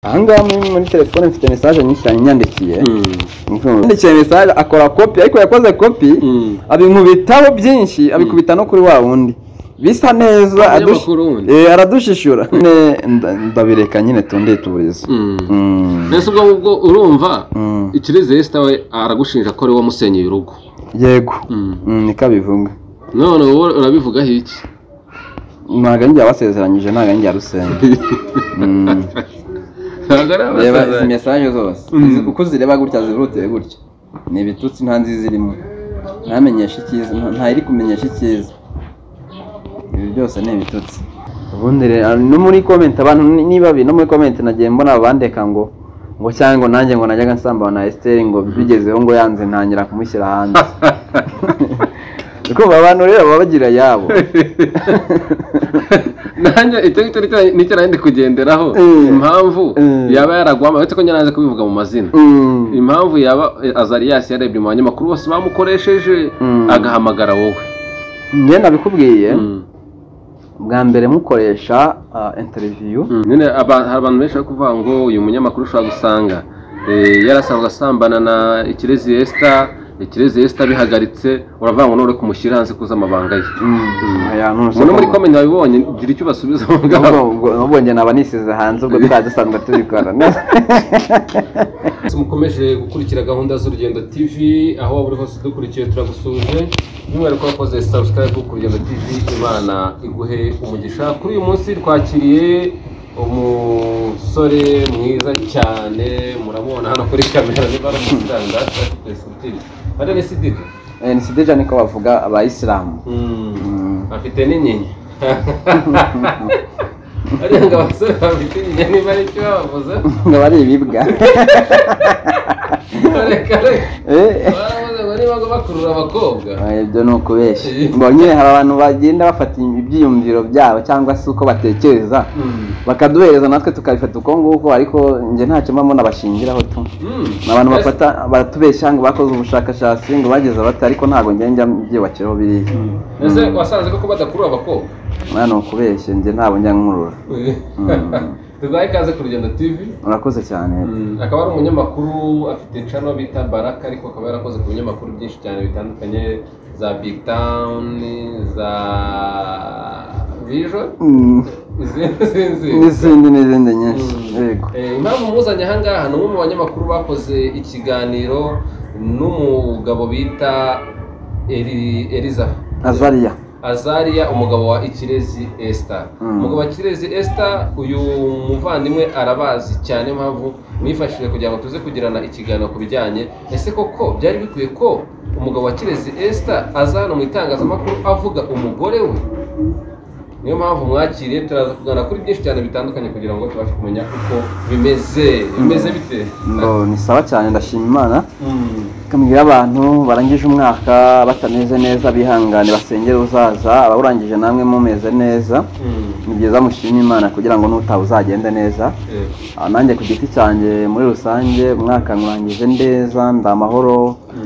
ahangaha muri muri telefone mfite mesaje nyinshi cyane inyandikiye yandikiye mesaje akora kopi ariko yakoze kopi abinkubitaho byinshi abikubita no kuri wa wundi bisa neza adush- Abanyamakuru wundi. eh, aradushishura Ne- nda- ndabireka nyine tundiye tuburize Mm. mbese ubwo ngubwo urumva Mm. ikirizere sita we aragushinja ko ari wowe musenyeye urugo yego Mm. Mm, niko abivuga none wowe urabivugaho iki ntabwo ari njye wabasezeranyije ntabwo ari njye yarusenga Mm. ntabwo ari reba abasaza. izi mesaje zose Mm. uko uzireba gutya zihutiye gutya ni ibitutsi nta nziza irimo ntamenyesha icyiza nta- nta iri kumenyesha icyiza ibi byose ni ibitutsi ubundi rero no muri komenti abantu ni- niba bi- no muri komenti nagiye mbona abandeka ngo ngo cyangwa ngo nanjye ngo najyaga nsambana na Esther ngo bigezeho ngo yanze ntangira kumushyira hanze kumva abantu rero baba bagira yabo nanjye icyo ngicyo nicyo nicyo nari ndi kugenderaho Eh. impamvu Eh. yaba yaragwama uretse ko njye nanze kubivuga mu mazina Mm. impamvu yaba azariyasi yarebye mu banyamakuru bose bamukoresheje Mm. agahamagara wowe njye nabikubwiye Mm. bwa mbere mukoresha ah, interview Mm. nyine aba- hari abantu benshi bari kuvuga ngo uyu munyamakuru ushobora gusanga eh, yarasanzwe asambana na ikirezi esita ikirezi esita bihagaritse uravuga ngo nore kumushyira hanze kuza amabanga ye aya ntuzi umuntu muri ko- komenti wabibonye gira icyo ubasubiza aho ngaho ubwo ubwo- ubwo njye naba nisize hanze ubwo twari dusanzwe tubikora mukomeje gukurikira gahunda z'urugendo tv aho waba uri hose dukurikiye turagusuje by'umwihariko wakoze subscribe ku rugendo tv imana iguhe umugisha kuri uyu munsi twakiriye umusore mwiza cyane muramubona hano kuri kamera niba ari umusitanda ari n'isididi nisideja niko bavuga abayisilamu afite n'inyinya ariko ngo abasore bafite inyinya niba ari cyo bavuze ngo bari ibibwa reka reka Eh, baravuze ngo niba ngo bakurura abakobwa eh, ibyo ni ukubeshya ngo nyine hari abantu bagenda bafata ibyiyumviro byabo cyangwa se uko batekereza Mm. bakaduhereza natwe tukabifata uko nguko ariko njye ntacyo mba mbona bashingiraho tu Mm. ni abantu bafata baratubeshya ngo bakoze ubushakashatsi ngo bageze bati ariko ntabwo njya njya mbyubakiraho biriya ese wasanze koko badakurura abakobwa mwana ni ukubeshya njye ntabwo njya nkurura tubaye ikaze ku rugendo tv urakoze cyane akaba ari umunyamakuru afite incano bita baraka ariko akaba yarakoze ku binyamakuru byinshi cyane bitandukanye za big town za vision Mm. izindi zindi n'izindi n'izindi nyinshi yego Eh, impamvu muzanye aha ngaha ni umwe mu banyamakuru bakoze ikiganiro n'umugabo bita Eli- eliza azariya azariya umugabo wa ikirezi esita Mm. umugabo wa ikirezi esita uyu muvandimwe arabazi cyane impamvu mwifashishije kugira ngo tuze kugirana ikiganiro ku bijyanye ese koko byari bikwiye ko umugabo wa kirezi esita aza hano mu itangazamakuru avuga umugore we niyo mpamvu mwakiriye turaza kuganira kuri byinshi cyane bitandukanye kugira ngo tubashe kumenya uko bimeze bimeze bite ngo ni sawa cyane ndashima imana Mm. ikamubwira abantu barangije umwaka batameze neza bihangane basengere uzaza abawurangije namwe mumeze neza Mm. ni byiza mushima imana kugira ngo n'utaha uzagende neza Eh, Ah, nanjye ku giti cyanjye muri rusange umwaka nkurangije neza ndi amahoro mm.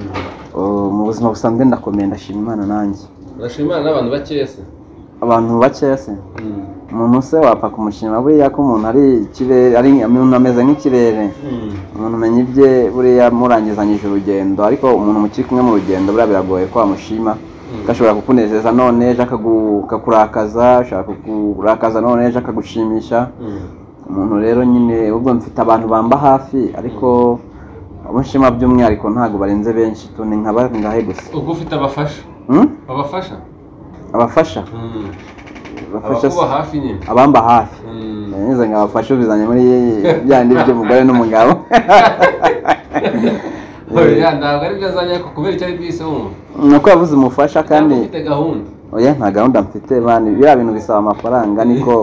Oh, mu buzima busanzwe ndakomeye ndashima imana nanjye urashimana n'abantu bakeya se abantu bakeya se Mm. umuntu se wapfa kumushima buriya ko umuntu ari ikirere ari umuntu ameze nk'ikirere Mm. umuntu umenya ibye buriya murangizanyije urugendo ariko umuntu mukiri kumwe mu rugendo buriya biragoye ko wamushima Mm. ko ashobora kukunezeza none ejo akagu- akakurakaza ashobora kukurakaza none ejo akagushimisha Mm. umuntu rero nyine ubwo mfite abantu bamba hafi ariko abo nshima by'umwihariko ntabwo barenze benshi tu ni nka bangahe gusa ubwo ufite abafasha Hmm? abafasha abafasha abafasha abakuba hafi nyine abamba hafi Mm. nanyuze nkabafasha ubizanye muri byandi by'umugore n'umugabo Oya, ntabwo ari byo azanye ariko kubera icyo ari byo yise wumva ni uko yabuze umufasha kandi kandi ufite gahunda oya nta gahunda mfite bana biriya bintu bisaba amafaranga niko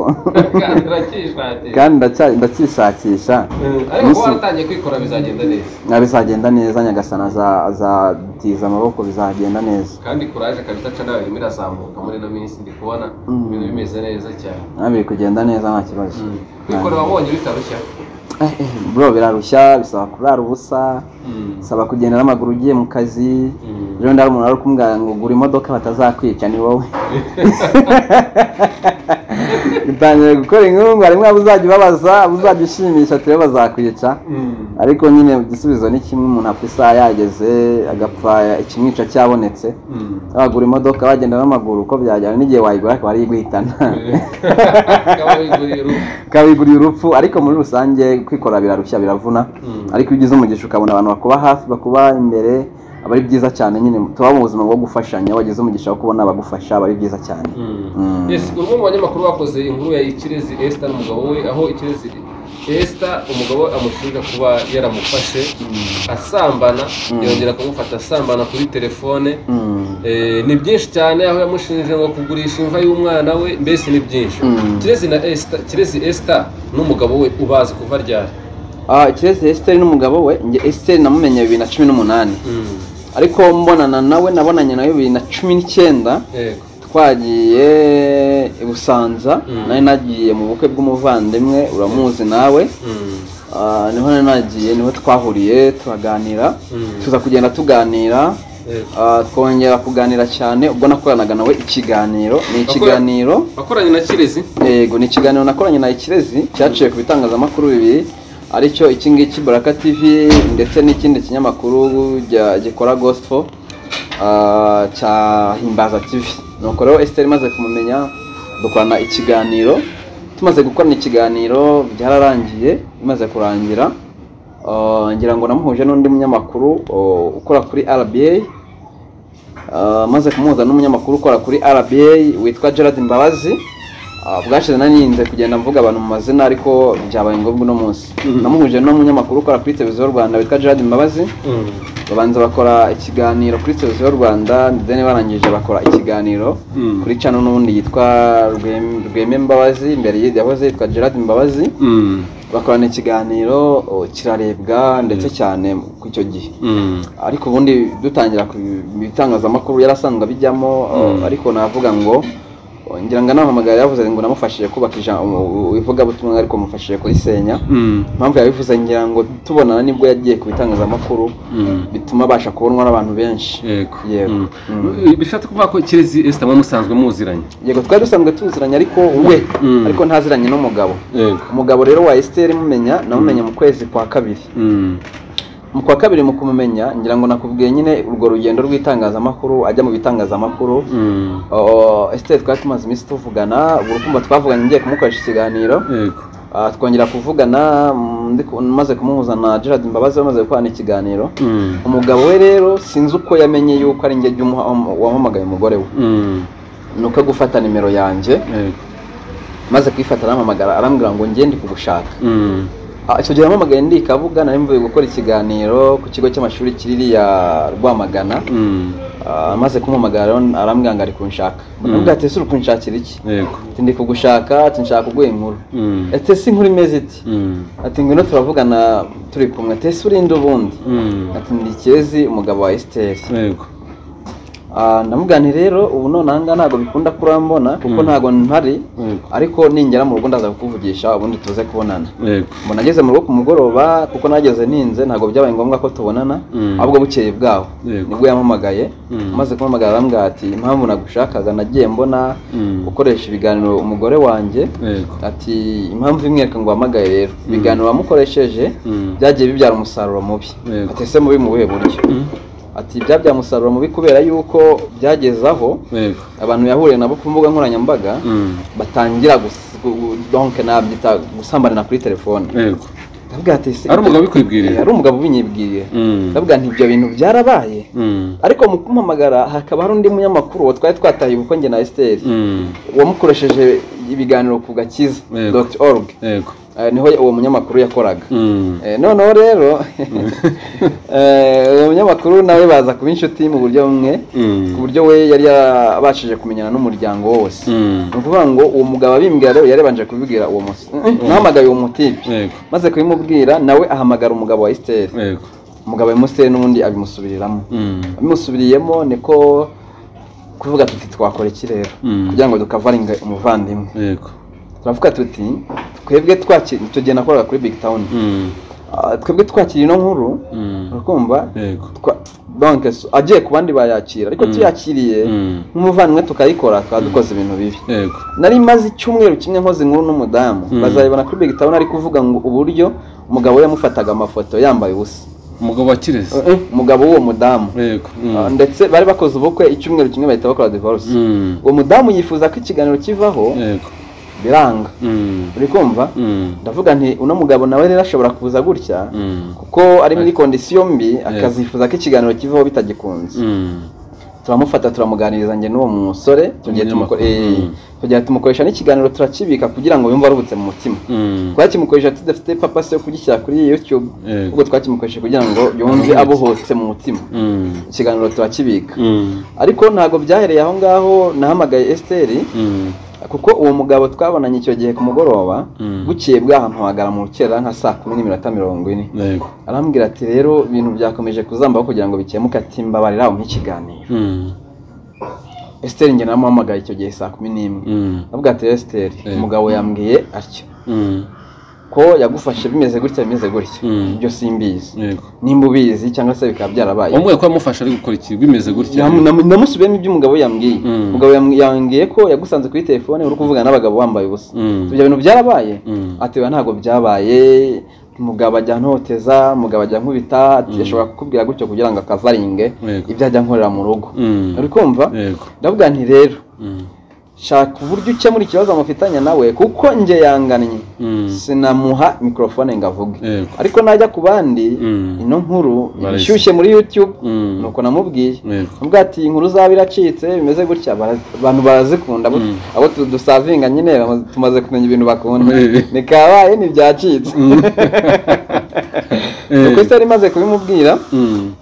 kandi urakishakira kandi ndacya- ndacyishakisha Mm, ariko kuba waratangiye kwikora bizagenda neza na bizagenda neza nyagasana aza- azatiza amaboko bizagenda neza kandi kuraje kabisa ca nawe irimo irazamuka muri ino minsi ndi kubona Mm. ibintu bimeze neza cyane nawe biri kugenda neza nta kibazo kwikora wabonye bitarushya Eh, eh, bro birarushya bisaba kurara ubusa bisaba kugenda n'amaguru ugiye mu kazi Mm. ejo ndari umuntu ari kumubwira ngo gura imodoka batazakwica ni wowe utangiye gukora inkuru ngo harimo abo uzajya ubabaza abo uzajya ushimisha turi bazakwica Mm. ariko nyine igisubizo ni kimwe umuntu apfa isaha yageze agapfa ikimwica cyabonetse Mm. bagura imodoka bagenda n'amaguru uko byajyana n'igihe wayigura akaba ariyiguhitana Akaba yiguriye urupfu. ukabigurira urupfu ariko muri rusange kwikorera birarushya biravuna Mm. ariko iyo ugize umugisha ukabona abantu bakuba hafi bakuba imbere aba ari byiza cyane nyine tuba mu buzima bwo gufashanya iyo wagize umugisha wo kubona abagufasha aba ari byiza cyane Mm. yes umwe mu banyamakuru bakoze inkuru ya ikirezi Esther n'umugabo we aho ikirezi Esther umugabo we amushinja kuba yaramufashe asambana Mm. yongera kumufata asambana kuri telefone Mm. Eh, ni byinshi cyane aho yamushinje ngo kugurisha imva y'umwana we mbese ni byinshi Mm. kirezi na Esther kirezi Esther n'umugabo we ubazi kuva ryari Ah, kirezi esiteri n'umugabo we njye esiteri namumenye bibiri na cumi n'umunani Mm. ariko mbonana nawe nabonanye nawe bibiri na cumi n'icyenda yego twagiye i busanza Mm. nari nagiye mu bukwe bw'umuvandimwe uramuzi nawe Mm. Ah, niho nari nagiye niho twahuriye turaganira Mm. tuza kugenda tuganira Yego. ah, twongera kuganira cyane ubwo nakoranaga nawe ikiganiro ni ikiganiro wakoranye na kirezi yego ni ikiganiro nakoranye na ikirezi cyaciye ku bitangazamakuru bibiri aricyo iki ngiki baraka tv ndetse n'ikindi kinyamakuru gya- gikora gospel ah, cya himbaza tv nuko rero esiteri imaze kumumenya dukorana ikiganiro tumaze gukorana ikiganiro byararangiye bimaze kurangira ah, ngira ngo namuhuje n'undi munyamakuru oh, ukora kuri rba Uh, maze kumuhuza n'umunyamakuru ukora kuri RBA witwa Gerard Mbabazi Uh, bwashize naninze kugenda mvuga abantu mu mazina ariko byabaye ngombwa uno munsi Mhm. namuhuje n'umunyamakuru ukora kuri televiziyo y'u Rwanda witwa Gerard Mbabazi Mm. babanza bakora ikiganiro kuri televiziyo y'u Rwanda then barangije bakora ikiganiro Mhm. kuri channel n'ubundi yitwa Rwem- Rweme Mbabazi mbere y'i- yahoze yitwa Gerard Mbabazi Mm. bakorana ikiganiro oh, kirarebwa ndetse cyane ku icyo gihe Mm. ariko ubundi dutangira ku bitangazamakuru yarasanzwe abijyamo Mm. uh, ariko navuga ngo uh, ngira ngo anahamagara yavuze ngo namufashije kubaka ija- u- u- ivugabutumwa ariko mufashije kurisenya Mm. impamvu yabivuze ngira ngo tubonana nibwo yagiye ku bitangazamakuru Mm. bituma abasha kubonwa n'abantu benshi yego Yego. Mm. Mm. bishatse kuvuga ko kirezi Esther muba musanzwe muziranye yego twari dusanzwe tuziranye ariko we Mm. ariko ntaziranye n'umugabo yego umugabo rero wa esiteri mumenya namumenya mu kwezi kwa kabiri Mm. mu kwa kabiri mu kumumenya ngira ngo nakubwiye nyine urwo rugendo rw'itangazamakuru ajya mu bitangazamakuru Mm. Oh, Esther twari tumaze iminsi tuvugana ubwo kumva twavuganye ngiye kumukoresha ikiganiro yego Ah, twongera kuvugana mm, ndi ku- maze kumuhuza na Gerard Mbabazi bamaze gukorana ikiganiro Mm. umugabo we rero sinzi uko yamenye yuko ari njye jya umuha- um- wampamagaye umugore we Mm. nuko gufata nimero yanjye yego maze kuyifata arampamagara arambwira ngo njye ndi kugushaka Mm. Ah, icyo gihe yampamagaye ndikavuga nari mvuye gukora ikiganiro ku kigo cy'amashuri kiririya Rwamagana Mm. Ah, amaze kumuhamagara rero arambwira ngo ari kunshaka Mm. nabwo ati ese uri kunshakira iki yego ati ndi kugushaka ati nshaka kuguha inkuru Mm. ati ese inkuru imeze iti Mm. ati ngwino turavugana turi kumwe ati ese urinde ubundi Mm. ati ndi kirezi umugabo wa esiteri yego ndamugani rero ubu none aha ngaha ntabwo bikunda kurambona kuko Mm. ntabwo mpari yego ariko ningera mu rugo ndaza kukuvugisha ubundi tuze kubonana yego mbona ageze mu rugo ku mugoroba kuko nageze ninze ntabwo byabaye ngombwa ko tubonana Mm. ahubwo bukeye bwaho Yego. nibwo yampamagaye Mm. amaze kumpamagara arambwira ati impamvu nagushakaga nagiye mbona Mm. gukoresha ibiganiro umugore wanjye yego ati impamvu imwe reka ngo uhamagaye rero ibiganiro wamukoresheje Mm. byagiye bibyara umusaruro mubi Yego. ati ese mubi mu buhe buryo Mm. ati byabyara umusaruro mubi kubera yuko byageze aho yego abantu yahuriye nabo ku mbuga nkoranyambaga Mm. batangira gus- gu- gu- donke nabyita gusambanira kuri telefone yego ndavuga ati "Se- Ari umugabo ubikwibwiriye?" Eh, ari umugabo ubinyibwiriye Mm. ndavuga nti ibyo bintu byarabaye Mm. ariko mu kumpamagara hakaba hari undi munyamakuru uwo twari twataye ubukwe njye na esiteri Mm. wamukoresheje ibiganiro ku gakiza Yego. dot org yego Eh, niho uwo munyamakuru yakoraga Mm. Eh, noneho rero eh, uwo munyamakuru nawe baza kuba inshuti mu buryo bumwe Mm. ku buryo we yari yarabashije kumenyana n'umuryango wose Mm. ni ukuvuga ngo uwo mugabo abimbwira rero yarebanje kubibwira uwo musi nahamagaye uwo mutipe yego maze kubimubwira nawe ahamagara umugabo wa esiteri yego umugabo wa esiteri n'ubundi abimusubiriramo Mm. abimusubiriyemo niko kuvuga tuti twakora iki rero Mm. kugira ngo dukavaringe umuvandimwe yego turavuga tuti twebwe twakiri icyo gihe nakoraga kuri big town Mm. Ah, twebwe twakira ino nkuru Mm. urakumva yego twa- banki agiye ku bandi bayakira ariko Mm. tuyakiriye Mm. nk'umuvandimwe tukayikora tukaba dukoze ibintu bibi yego nari maze icyumweru kimwe nkoze inkuru n'umudamu Mm. bazayibona kuri big town ari kuvuga ngo uburyo umugabo we yamufataga amafoto yambaye ubusa umugabo wa kirezi Eh, umugabo w'uwo mudamu yego Mm. Ah, ndetse bari bakoze ubukwe icyumweru kimwe bahita bakora divorce Mm. uwo mudamu yifuza ko ikiganiro kivaho yego biranga Mm. uri kumva Mm. ndavuga nti uno mugabo nawe rero ashobora kuza gutya Mm. kuko ari muri kondisiyo mbi akazifuza ko ikiganiro kivaho bitagikunze Mm. turamufata turamuganiriza njye n'uwo musore tugiye tumuko- Umunyamakuru. eh, Mm. tugiye tumukoresha n'ikiganiro turakibika kugira ngo yumve aruhutse mu mutima Mm. twakimukoresha tudafite papasi yo kugishyira kuri youtube Yego. ubwo twakimukoresha kugira ngo yumve abuhutse mu mutima Mm. ikiganiro turakibika Mm. ariko ntabwo byahereye aho ngaho nahamagaye esiteri Mm. kuko uwo mugabo twabonanye icyo gihe ku mugoroba Mm. bukeye bwaha mpamagara mu rukerera nka saa kumi n'iminota mirongo ine yego arambwira ati rero ibintu byakomeje kuzambaho kugira ngo bikemuke ati mbabarira aho nk'ikiganiro Mm. esiteri njye namuhamagaye icyo gihe saa kumi n'imwe Mm. avuga ati esiteri Eh. umugabo yambwiye atyo Mm. ko yagufashe bimeze gutya bimeze gutya Mm. ibyo simbizi yego nimba ubizi cyangwa se bikaba byarabaye wambwiye ko yamufasha ari gukora iki bimeze gutya Namu- namu- namusubiyemo ibyo umugabo we yambwiye Mm. umugabo yam- yambwiye ko yagusanze kuri telefone uri kuvugana n'abagabo wambaye ubusa Mm. ibyo bintu byarabaye Mm. ati oya ntabwo byabaye umugabo ajya ntoteza umugabo ajya nkubita ati Mm. ashobora kukubwira gutyo kugira ngo akazaringe Yego. ibyo ajya nkorera mu rugo Mm. uri kumva yego ndavuga nti rero Mm. shaka uburyo ukemura ikibazo mufitanye nawe kuko njye yangannye Mm. sinamuha mikorofone ngo avuge yego ariko najya ku bandi Mm. ino nkuru Barayise. ishyushye muri youtube Mm. nuko namubwiye yego nubwo ati inkuru zaba iracitse bimeze gutya bara- abantu barazikunda abo- Mm. abo tu- dusavinga nyine bamaze- tumaze kumenya ibintu bakunda Eh. nikabaye ntibyacitse nuko isi yari imaze kubimubwira Mm.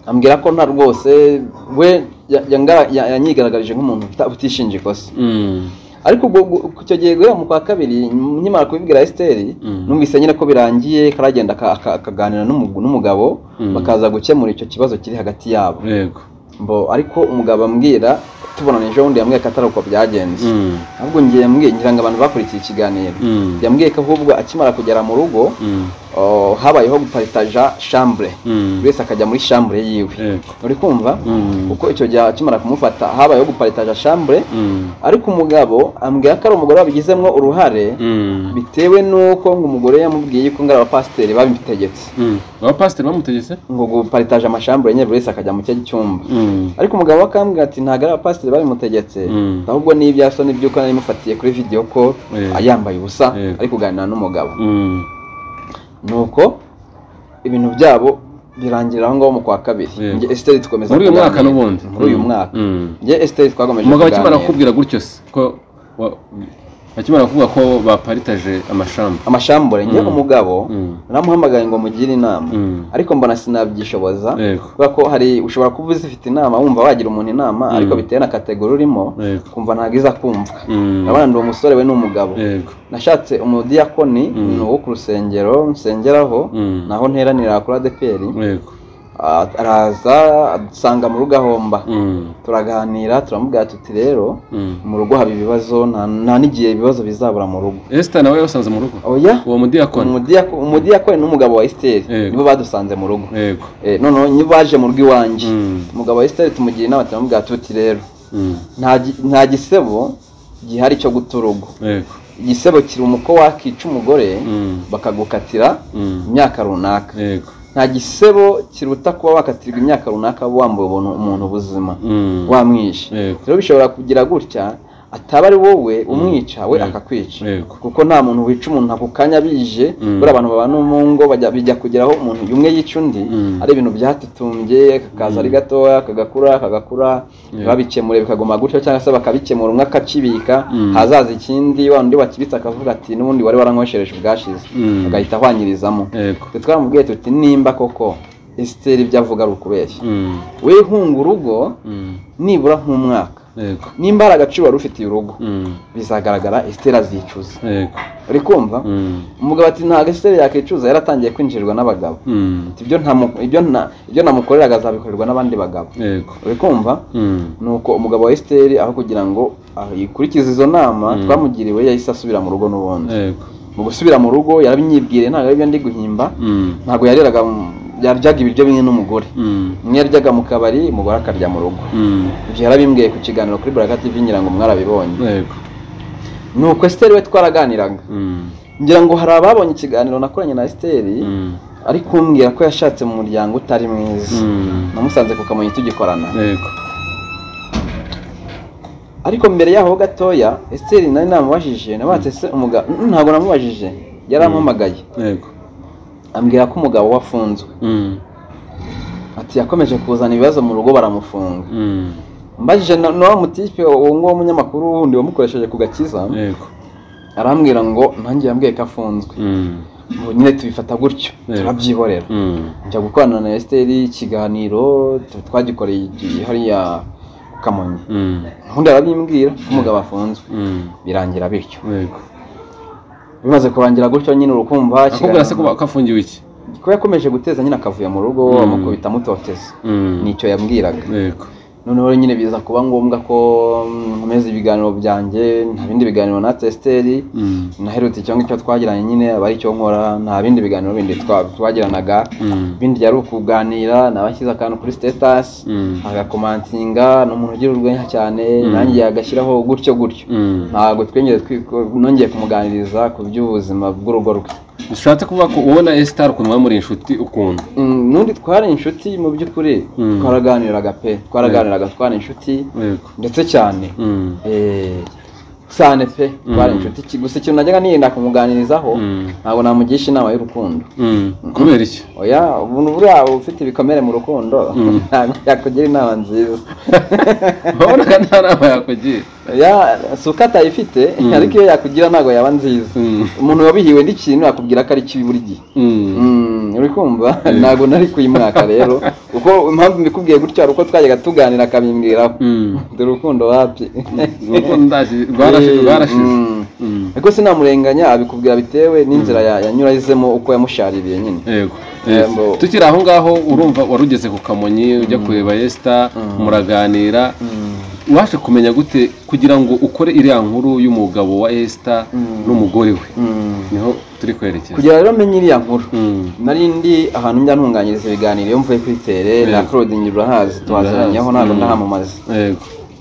ambwira ko nta rwose we ya- yanga- ya- yanyigaragaje nk'umuntu uta- utishinja ikosa Mm. ariko ubwo gu- ku icyo gihe guhera mu kwa kabiri nyum- nkimara kubibwira esiteri Mm. numvise nyine ko birangiye karagenda aka- aka- akaganira n'umugu- n'umugabo Mm. bakaza gukemura icyo kibazo kiri hagati yabo yego mbo ariko umugabo ambwira tubonana ejo bundi yambwiye ko atari uko byagenze Mm. ahubwo ngiye yambwiye ngira ngo abantu bakurikiye ikiganiro Mm. yambwiye ko ahubwo akimara kugera mu rugo Mm. oh, habayeho guparitaja shambure Mm. buri wese akajya muri shambure yiwe yego uri kumva Mm. kuko icyo gihe akimara kumufata habayeho guparitaja shambure Mm. ariko umugabo ambwira ko ari umugore wabigizemo uruhare Mm. bitewe n'uko ngo umugore yamubwiye ko ngo ari abapasiteri babimutegetse Mm. abapasiteri bamutegetse ngo guparitaja amashambure nyine buri wese akajya mu cye cyumba Mm. ariko umugabo we akambwira ati ntabwo ari abapasiteri babimutegetse Mm. ahubwo ni ibya soni by'uko nari mufatiye kuri video ko Eh. yambaye ubusa Eh. ari kuganira n'umugabo Mm. nuko ibintu byabo birangira aho ngaho mu kwa kabiri Eh. njye esiteri dukomeza muri uyu mwaka kuganira. n'ubundi muri uyu Mm. mwaka Mm. njye esiteri twakomeje umugabo akimara kuganira. kukubwira gutyo se ko wa- akimara kuvuga ko baparitaje amashamba amashambure njye Mm. umugabo Mm. naramuhamagaye ngo mugire inama Mm. ariko mbona sinabyishoboza Yego. kubera ko hari ushobora kuba uzifite inama wumva wagira umuntu inama Mm. ariko bitewe na kategori urimo Yego. kumva ntabwo iza kumvwa Mm. urabona ndi umusore we ni umugabo yego nashatse umudiyakoni Mm. ni uwo ku rusengero nsengeraho Mm. naho nteranira kuri adeperi yego Ah, araza adusanga mu rugo ahomba Mm. turaganira turamubwira tuti rero Mm. mu rugo haba ibibazo nta- nta n'igihe ibibazo bizabura mu rugo esita nawe yasanze mu rugo oya uwo mudiyakoni Umudiyako- umudiyakoni n'umugabo wa esiteri Yego. nibo badusanze mu rugo yego Eh, noneho niba baje mu rugo iwanjye Mm. umugabo wa esiteri tumugira inama turamubwira tuti rero Mm. nta gi- nta gisebo gihari cyo guta urugo yego igisebo kiri umuko wakica umugore Mm. bakagukatira Mm. imyaka runaka yego nta gisebo kiruta kuba wakatirwa imyaka runaka wambuye ubuntu umuntu ubuzima Mm. wamwishe Yego. rero bishobora kugira gutya ataba ari wowe umwica we Yego. akakwica Yego. kuko nta muntu wica umuntu ako kanya bije Mm. buriya abantu babana mu ngo bajya- bijya kugeraho umuntu umwe yica undi Mm. ari ibintu byatutumbye kakaza ari gatoya kagakura kagakura Yeah. babikemure bikaguma gutyo cyangwa se bakabikemura umwe akakibika Mm. hazaza ikindi wa undi wakibitse akavuga ati n'ubundi wari waranyweshereje ubwashize Mm. agahita ahwanyirizamo yego twe twaramubwiye tuti nimba koko esiteri ibyo avuga ari ukubeshya Mm. we hunga urugo Mm. nibura nk'umwaka yego nimba hari agaciro wari ufitiye urugo Mm. bizagaragara esiteri azicuza yego uri kumva Mm. umugabo ati ntabwo esiteri yakicuza yaratangiye kwinjirirwa n'abagabo Mm. Ati, ibyo ntamu- ibyo nta- ibyo namukoreraga azabikorerwa n'abandi bagabo yego uri kumva Mm. nuko umugabo wa esiteri aho kugira ngo ah, ikurikize izo nama Mm. twamugiriwe yahise asubira mu rugo n'ubundi yego mu gusubira mu rugo yarabinyibwiriye ntabwo ari byo ndi guhimba Mm. ntabwo yariraga mu- yaryaga ibiryo bimwe n'umugore Mm. umwe yaryaga mu kabari umugore akarya mu rugo Mm. ibyo yarabimbwiye ku kiganiro kuri Baraka TV ngira ngo mwarabibonye Yego. ni uko Esther we twaraganiraga Mm. ngira ngo hari ababonye ikiganiro nakoranye na Esther Mm. ari kumbwira ko yashatse mu muryango utari mwiza Mm. namusanze ku kamonyi tugikorana Yego. ariko mbere yaho gatoya Esther nari namubajije nabatse se umugabo ntabwo namubajije yarampamagaye Yego. ambwira ko umugabo we afunzwe Mm. ati yakomeje kuzana ibibazo mu rugo baramufunga Mm. mbajije na- n'uwo mutipe uwo nguwo w'umunyamakuru wundi wamukoresheje ku gakiza Yego. arambwira ngo nanjye yambwiye ko afunzwe Mm. ubu nyine tubifata gutyo Yego. turabyihorera Mm. njya gukorana na Esther ikiganiro tu- twagikoreye igihe hariya ku kamonyi Mm. ubundi arabimbwira ko umugabo afunzwe Mm. birangira bityo Yego. bimaze kurangira gutyo nyine urukumva Akubwira se ko kafungiwe iki? ko yakomeje guteza nyine akavuyo mu rugo Mm. amukubita amutoteza Mm. nicyo yambwiraga Yego. noneho rero nyine biza kuba ngombwa ko mm, nkomeza ibiganiro byanjye nta bindi biganiro na tesiteri Mm. naherutse icyo ngicyo twagiranye nyine aba ari cyo nkora nta bindi biganiro bindi twa- twagiranaga Mm. ibindi byari ukuganira nabashyize akantu kuri sitetasi Mm. agakomantinga ni umuntu ugira urwenya cyane Mm. nanjye yagashyiraho gutyo gutyo Mm. ntabwo twigeze twiko- nongeye kumuganiriza ku by'ubuzima bw'urugo rwe Bishatse kuvuga ko ubona Esther ukuntu mwamuri inshuti ukuntu. Mm, n'undi twari inshuti mu by'ukuri Mm. twaraganiraga pe twaraganiraga twari inshuti Yego. ndetse cyane Mm. Eh, cyane pe twari Mm. inshuti ki- gusa ikintu najyaga nirinda kumuganirizaho Mm. ntabwo namugisha inama y'urukundo Mm. Kubera iki? oya umuntu buriya ufite ibikomere mu rukundo Mm. ntabwo yakugira inama nziza Urabona ko nta nama yakugira. oya si uko atayifite Mm. ariko iyo yakugira ntabwo yaba nziza Mm. umuntu wabihiwe n'ikintu yakubwira ko ari kibi buri gihe Mm. Mm, uri kumva Eh. ntabwo nari kuyimwaka rero kuko impamvu mbikubwiye gutya hari uko twajyaga tuganira akabimbwiraho Mm. dore urukundo wapi Urukundo ndazi- rwarashize rwarashize. Mm. Mm. ariko sinamurenganya abikubwira bitewe n'inzira ya- yanyurayizemo uko yamushaririye nyine Yego. Yego. Tukiri aho ngaho urumva warugeze ku kamonyi ujya kureba Esther Mm. muraganira ubashe kumenya gute kugira ngo ukore iriya nkuru y'umugabo wa Esther Mm. n'umugore we Mm. niho turi kwerekeza kugira rero menye iriya nkuru Mm. nari ndi ahantu njya ntunganyiriza ibiganiro iyo mvuye kuri tere na Yego. claudine urahazi twaziranyweho Urahazi, ntabwo mm. ndahamamaza yego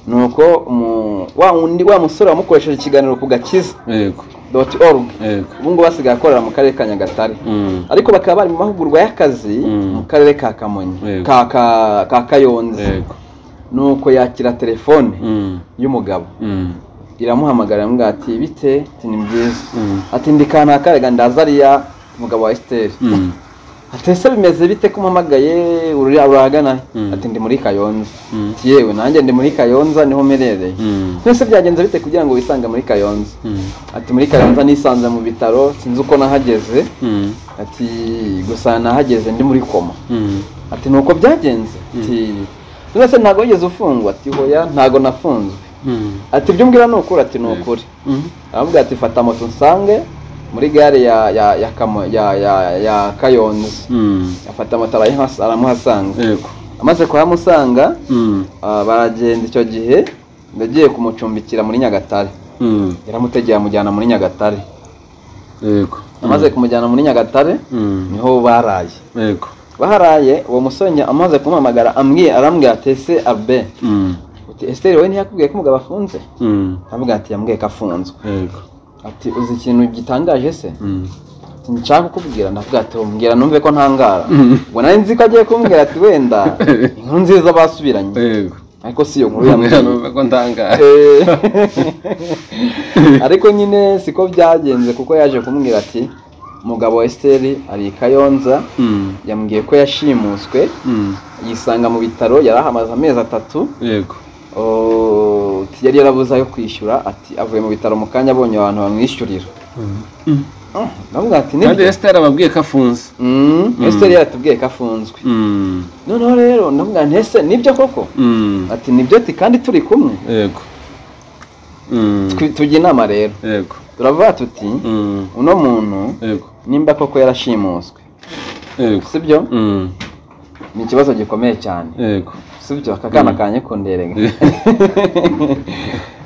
nuko umu- wa wundi wa musore wamukoresheje ikiganiro ku gakiza yego doti orugu yego ubu ngubu basigaye akorera mu karere ka nyagatare Mm. ariko bakaba bari mu mahugurwa y'akazi Mm. mu karere ka kamonyi Yego. ka ka- ka kayonza yego nuko yakira telefone Mm. y'umugabo Mm. iramuhamagara iramubwira ati bite ati ni byiza Mm. ati ndi kanaka ndaza ariya umugabo wa esiteri Mm. ati ese bimeze bite ko umpamagaye uri- uragana Mm. ati ndi muri kayonza Mm. ati yewe nanjye ndi muri kayonza niho mperereye Mm. twese byagenze bite kugira ngo wisange muri kayonza Mm. ati muri kayonza nisanze mu bitaro sinzi uko nahageze Mm. ati gusa nahageze ndi muri koma Mm. ati ni uko byagenze ati none se ntabwo wigeze ufungwa ati hoya ntabwo nafunzwe Mm. ati ibyo umbwira ni ukuri ati ni Yego. ukuri Mm. aravuga ati fata moto nsange muri gare ya ya ya Kamo- ya, ya, ya kayonza Mm. afata moto arayiha- aramuhasanga yego amaze kuhamusanga Mm. ah, baragenda icyo gihe ndagiye kumucumbikira muri nyagatare Mm. yaramutegeye amujyana muri nyagatare yego amaze kumujyana muri nyagatare Mm. niho baraye yego baharaye uwo musore njye amaze kumuhamagara ambwiye arambwira ati ese abe Mm. uti esiteri wowe ntiyakubwiye ko umugabo afunze Mm. aravuga ati yambwiye ko afunzwe yego ati uzi ikintu gitangaje se Mm. Ati, nshaka kukubwira ndavuga ati umbwira numve ko ntangara Mm. ubwo nari nzi ko agiye kumbwira ati wenda inkuru nziza basubiranye yego ariko si iyo nkuru Urambwira yambwiye numva ko ndangara Eh, ariko nyine siko byagenze kuko yaje kumbwira ati umugabo wa esiteri ari i kayonza Mm. yambwiye ko yashimuswe Mm. yisanga mu bitaro yari ahamaze amezi atatu yego Oh, yari yarabuze ayo kwishyura ati avuye mu bitaro mu kanya abonye abantu bamwishyurira Mm. Ah, ndavuga ati kandi nibyo Esther ababwiye ko afunze Mm, Mm. Esther yaratubwiye ko afunzwe Mm. noneho rero ndavuga nti ese nibyo koko Mm. ati nibyo ati kandi turi kumwe yego Mm. Twi- tujya inama rero yego turavuga tuti Mm. uno muntu yego nimba koko yarashimuswe yego sibyo Mm. ni ikibazo gikomeye cyane yego sibyo aka kana Mm. kanye kunderega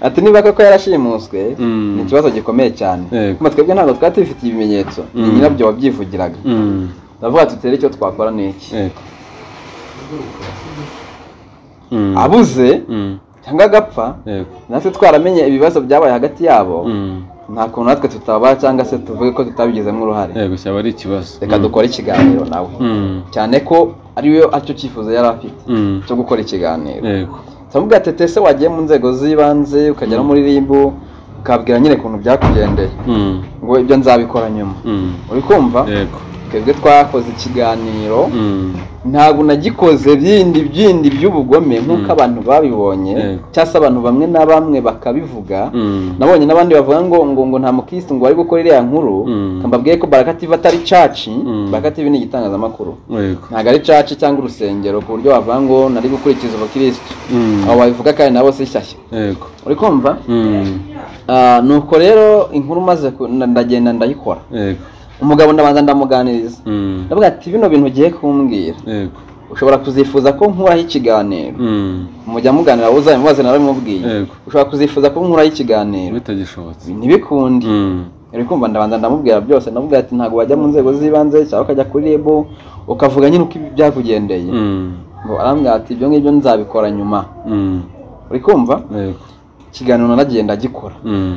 ati niba koko yarashimuswe Mm. ni ikibazo gikomeye cyane Yego. kuma twebwe ntabwo twari tubifitiye ibimenyetso ni Mm. nyirabyo wabyivugiraga Mm. ndavuga tutere icyo twakora ni iki yego Mm, abuze mm, cyangwa agapfa yego natwe twaramenye ibibazo byabaye hagati yabo Mm, nta kuntu natwe tutaba cyangwa se tuvuge ko tutabigizemo uruhare yego cyaba ari ikibazo reka Mm, dukore ikiganiro nawe mm, cyane ko ariwe aricyo cyifuzo yari afite mm, cyo gukora ikiganiro yego turamubwira ati tese wagiye mu nzego z'ibanze ukajya no muri RIB ukabwira nyine ukuntu byakugendeye Mm, ngo ibyo nzabikora nyuma mm, uri kumva yego twebwe twakoze ikiganiro Mm, ntabwo nagikoze bindi byindi by'ubugome nk'uko abantu babibonye Yego. cyangwa se abantu bamwe na bamwe bakabivuga mm, nabonye n'abandi bavuga ngo ngo ngo nta mukirisitu ngo bari gukora iriya nkuru Mm. Reka mbabwire ko baraka TV atari caci Mm. baraka TV ni igitangazamakuru yego ntabwo ari caci cyangwa urusengero ku buryo bavuga ngo nari gukurikiza ubukirisitu Mm, abo babivuga kandi nabo si shyashya yego uri kumva Mm, Ah, nuko rero inkuru maze ndagenda ndayikora yego umugabo ndabanza ndamuganiriza Mm, ndavuga ati bino bintu ugiye kumbwira yego ushobora kuzifuza ko nkuraho ikiganiro Mm, mujya muganira uzabimubaze nawe mubwiye yego ushobora kuzifuza ko nkuraho ikiganiro bitagishobotse Ibi ntibikundi Mm, uri kumva ndabanza ndamubwira byose ndavuga ati ntabwo wajya mu nzego z'ibanze cyangwa ukajya kuri rebu ukavuga nyine uko ibi byakugendeye mm, ngo arambwira ati ibyo ngibyo nzabikora nyuma mm, uri kumva yego ikiganiro naragiye ndagikora Mm.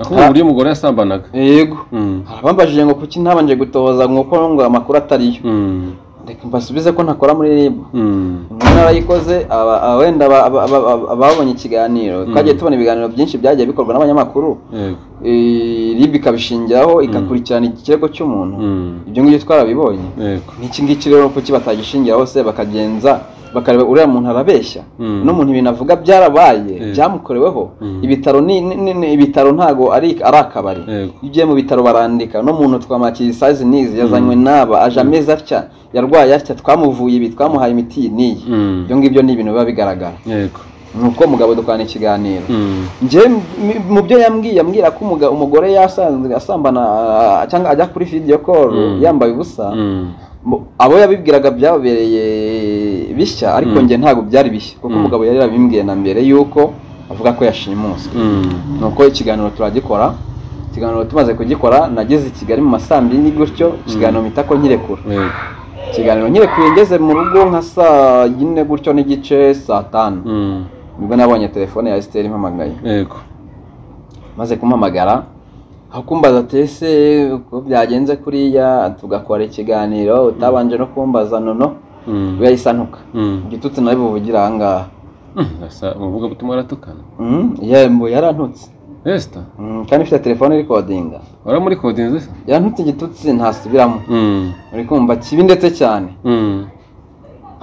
ahubwo uburyo umugore yasambanaga yego Mm, harabambajije ngo kuki ntabanje gutohoza ngo uko ngo amakuru atariyo mm, reka mbasubize ko ntakora muri rebu mm, inkuru narayikoze aba- aba- wenda aba- aba- aba- aba- ababonye ikiganiro twagiye tubona ibiganiro byinshi byagiye bikorwa n'abanyamakuru yego Eh, rib ikabishingiraho igakurikirana ikirego cy'umuntu Mm, ibyo ngibyo twarabibonye yego n'iki ngiki rero kuki batagishingiraho se bakagenza bakareba uriya muntu arabeshya Mm. n'umuntu ibintu avuga byarabaye Eh. byamukoreweho Mm. ibitaro ni ni- ni- ni- ibitaro ntago ari ari akabari yego iyo ugiye mu bitaro barandika no muntu twamakira isazi n'izi yazanywe n'aba aje ameze atya yarwaye atya twamuvuye ibi twamuhaye imiti iyi n'iyi Mm, ibyo ngibyo ni ibintu biba bigaragara yego ni uko mugabo dukorana ikiganiro Mm, njyewe mu- mu byo yambwiye ambwira ko umuga- umugore yasanzwe asambana ah, cyangwa ajya kuri video call Mm. yambaye ubusa mm, mu- abo yabibwiraga byabereye bishya ariko Mm. njye ntabwo byari bishya kuko Mm. umugabo yari yabimbwiye na mbere yuko avuga ko yashimuswe mm, nuko ikiganiro turagikora ikiganiro tumaze kugikora nageze i kigali mu ma saa mbiri gutyo ikiganiro mpita ko nkirekura yego ikiganiro nyirekuye ngeze mu rugo nka saa yine gutyo n'igice saa tanu Mm, nibwo nabonye telefone ya esiteri impamagaye yego maze kumpamagara aho kumbaza ati ese uko byagenze kuriya tugakora ikiganiro utabanje no kumbaza nono Mm, we yahise antuka mm, igitutsi nawe buvugire aha ngaha mm, asa- umuvuga butumwa aratukana Mm, yembo yarantutse esita Mm, kandi ufite telefone irikodinga waramuri kodinze se yarantutse igitutsi ntasubiramo Mm, uri kumva kibi ndetse cyane mm,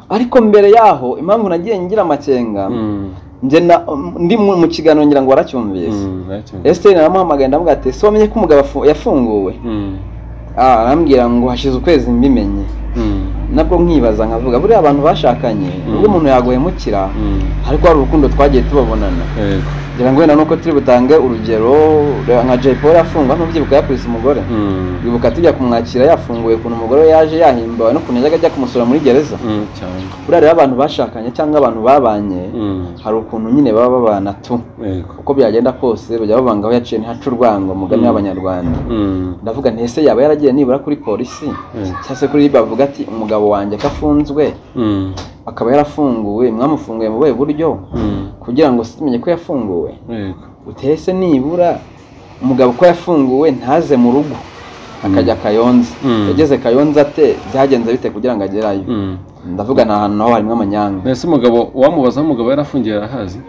ariko mbere yaho impamvu nagiye ngira amakenga mm, njye na- ndi mu mu kiganiro ngira ngo waracyumvise mm, nacyo- esiteri naramuhamagaye ndamuga ati ese wamenye ko umugabo afu- yafunguwe Mm, Ah, arambwira ngo hashize ukwezi mbimenye mm, nabwo nkibaza nkavuga buriya abantu bashakanye ubwo umuntu yaguhemukira mm, ariko hari urukundo twagiye tubabonana yego ngira ngo wenda nuko turi butange urugero reba nka jay paul yafungwa ntubyibuka yakubise umugore Mm, wibuka tujya kumwakira yafunguye ukuntu umugore we yaje yahimbawe n'ukuntu yajyaga ajya kumusura muri gereza mm, cyane buriya rero abantu bashakanye cyangwa abantu babanye Mm, hari ukuntu nyine baba babana tu yego uko byagenda kose bajya babanga aho yaciye ntihace urwango mugani Mm. w'abanyarwanda Mm, ndavuga nti ese yaba yaragiye nibura kuri polisi Mm. cyangwa se kuri riba avuga ati umugabo wanjye ko afunzwe mm, akaba yarafunguwe mwamufunguye mu buhe buryo mm, kugira ngo tumenye ko yafunguwe yego utese nibura umugabo ko yafunguwe ntaze mu rugo akajya kayonza Mm. yageze kayonza ate byagenze bite kugira ngo agerayo Mm. ndavuga ni ahantu naho harimo amanyanga mbese umugabo wamubazaho umugabo yarafungiye arahazi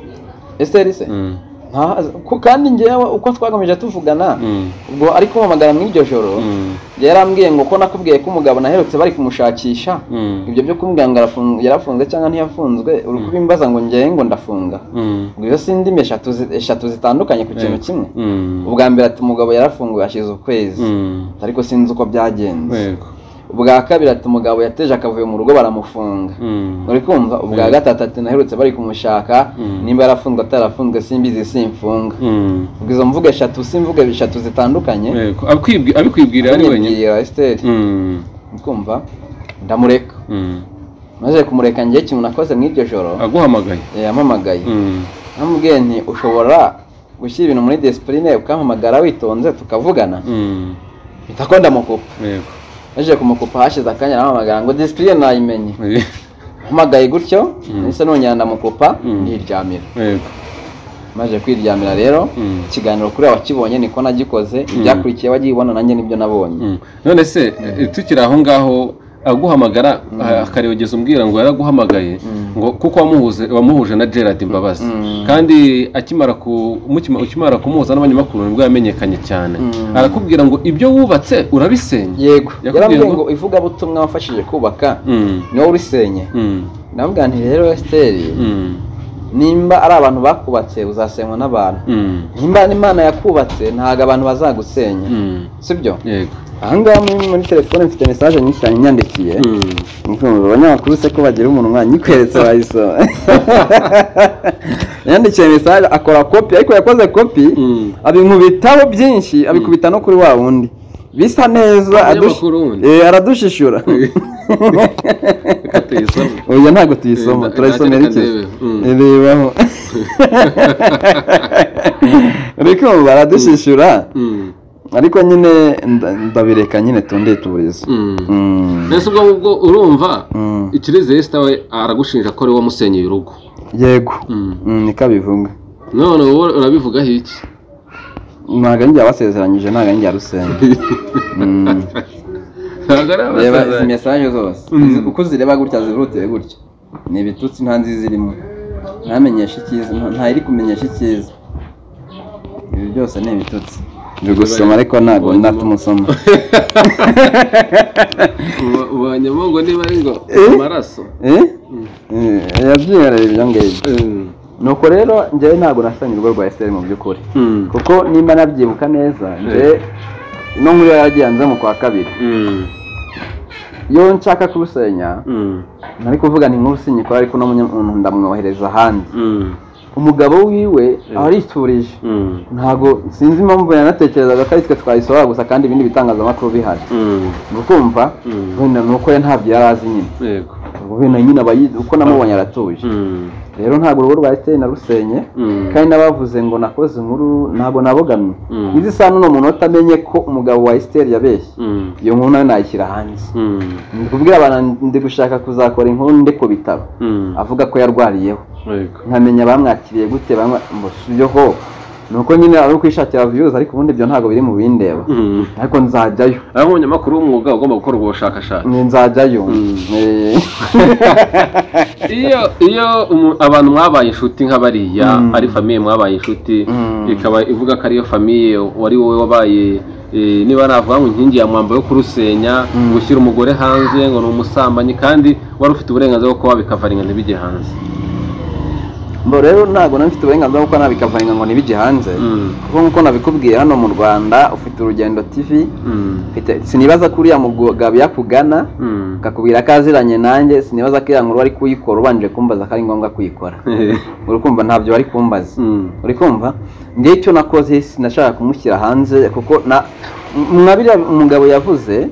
esiteri se Mm, ntahazi Ku- kandi njyewe uko twagamije tuvugana mm, ubwo ari kumpamagara mu iryo joro mm, yarambwiye ngo ko nakubwiye ko umugabo naherutse bari kumushakisha mm, ibyo byo kumbwira ngo arafunga- yarafunze cyangwa ntiyafunzwe uri kubimbaza ngo njyewe ngo ndafunga mm, ngo izo si indimi eshatu zi- eshatu zitandukanye ku kintu Yego. kimwe mm, ubwa mbere ati umugabo yarafunguwe hashize ukwezi mm, ariko sinzi uko byagenze yego ubwa kabiri ati umugabo yateje akavuyo mu rugo baramufunga Mm, uri kumva ubwa Yego. gatatu ati naherutse bari kumushaka Mm. nimba yarafunzwe atarafunzwe simbizi simfunga mm, ubwo izo mvugo eshatu simvugo eshatu zitandukanye yego Abikwibwi- abikwibwira ari wenyine nyibwira esiteri Mm, kumva ndamureka mm. maze kumureka njye ikintu nakoze mu iryo joro aguhamagaye eh, yampamagaye Mm, namubwiye nti ushobora gushyira ibintu muri disipurine ukampamagara witonze tukavugana mm, mpita ko ndamukupa yego naje kumukupa hashize akanya arahamagara ngo disipurine nayimenye mpamagaye gutyo Mm. nahise nongera ndamukupa Mm. ndiryamira yego maze kwiryamira rero Mm. ikiganiro kuri wakibonye niko nagikoze ibyakurikiye wagibona nanjye nibyo nabonye Mm. none se eh, tukiri aho ngaho aguhamagara ah, akarebageza umbwira ngo yaraguhamagaye Mm. ngo kuko wamuhuze wamuhuje na Gerard Mbabazi Mm. kandi akimara ku mukima- ukimara kumuhuza n'abanyamakuru nibwo yamenyekanye cyane Mm. arakubwira ngo ibyo wubatse urabisenya yego Yakubwiye yarambwiye ngo- ngo ivugabutumwa wafashije kubaka Mm. niwo urisenye Mm. ndavuga nti rero esiteri Mm. nimba ari abantu bakubatse uzasenywa n'abantu Mm. nimba imana yakubatse ntabwo abantu bazagusenya Mm. sibyo yego ahangaha muri muri telefone mfite mesaje nyinshi cyane inyandikiye Mm. Ndumva abanyamakuru se ko bagira umunwa nyikweretse wayisoma yandikiye mesaje akora kopi ariko yakoze kopi Mm. abinkubitaho byinshi abikubita no kuri wa wundi bisa neza adush- Umunyamakuru wundi. Eh, aradushishura Reka tuyisome. oya ntabwo tuyisoma Eh, nda- turayisomera nda- ikeze ndebe. Mm. Eh, rebaho ariko baradushyishyura Mm. ariko nyine nda- ndabireka nyine tundeye tuburizo Mm. Mm. mbese ubwo ngubwo urumva Mm. ikirezi yesita we aragushinja ko ari wamusenyeye urugo yego Mm. Mm, niko abivuga none wowe urabivugaho iki ntabwo njye abasezeranyije ntabwo njye arusenga Mm. ntabwo ari reba izi abasaza mesaje zose Mm. izi- uko uzireba gutya zivuteye gutya ni ibitutsi nta nziza irimo ntamenyesha icyiza nta- ntayiri kumenyesha icyiza ibi byose ni ibitutsi biri gusoma ariko ntabwo Ubonye mo- natumusoma Uba- ubonyemo ngo niba ari ngo Eh? amaraso Eh? Eh, yabyihariye ibyo ngibyo Mm. nuko rero njyewe ntabwo nasanye urugo rwa esiteri mu by'ukuri Mm. kuko nimba nabyibuka neza njyewe ino nkuru yaragiye mu kwa kabiri Mm. iyo nshaka kurusenya Mm. nari kuvuga ni nkuru sinyikora ariko uno munya- umuntu ndamwohereza ahandi Mm. umugabo wiwe aba ariturije Mm. ntabwo sinzi impamvu yanatekerezaga ko ari twe twayisohora gusa kandi ibindi bitangazamakuru bihari Mm. ukumva Mm. wenda ni uko we ntabyo yari azi nyine yego ubwo wenda nyine aba yize uko namubonye aratuje Mm. rero ntabwo urugo rwa esiteri narusenye Mm. kandi n'abavuze ngo nakoze inkuru ntabwo nabogamye Mm. izi isaha n'uno muntu atamenye ko umugabo wa esiteri yabeshye Mm. iyo nkuru nawe nayishyira hanze Mm. ndi kubwira abantu ndi gushaka kuzakora inkuru ndi ku bitaro Mm. avuga ko yarwariyeho yego nkamenya bamwakiriye gute bamwa ngo sibyo ho nuko nyine ari ukwishakira viyuzi ariko ubundi ibyo ntabwo biri mu bindeba Mm. ariko nzajyayo aho umunyamakuru w'umwuga ugomba gukora ubwo bushakashatsi ni nzajyayo Mm. Eh, iyo iyo umu- abantu mwabaye inshuti nk'abariya Mm. ari famiye mwabaye inshuti Mm. ikaba ivuga ko ariyo famiye wari wowe wabaye eh, niba navuga ngo inkingi ya mwamba yo kurusenya Mm. gushyira umugore hanze ngo ni umusambanyi kandi wari ufite uburenganzira bwo kuba bikavaringa ntibijye hanze mbo rero ntabwo nari mfite uburenganzira bwo kuba nabikavaringa ngo ntibijye hanze Mm. kuko nk'uko nabikubwiye hano mu rwanda ufite urugendo tv Mm. mfite sinibaza ko uriya mugabo yakugana Mm. akakubwira ko aziranye nanjye sinibaza ko iya nkuru wari kuyikora ubanje kumbaza ko ari ngombwa kuyikora uri kumva ntabyo bari kumbaza Mm. uri kumva ngewe icyo nakoze sinashaka kumushyira hanze kuko na mwabiriya umugabo yavuze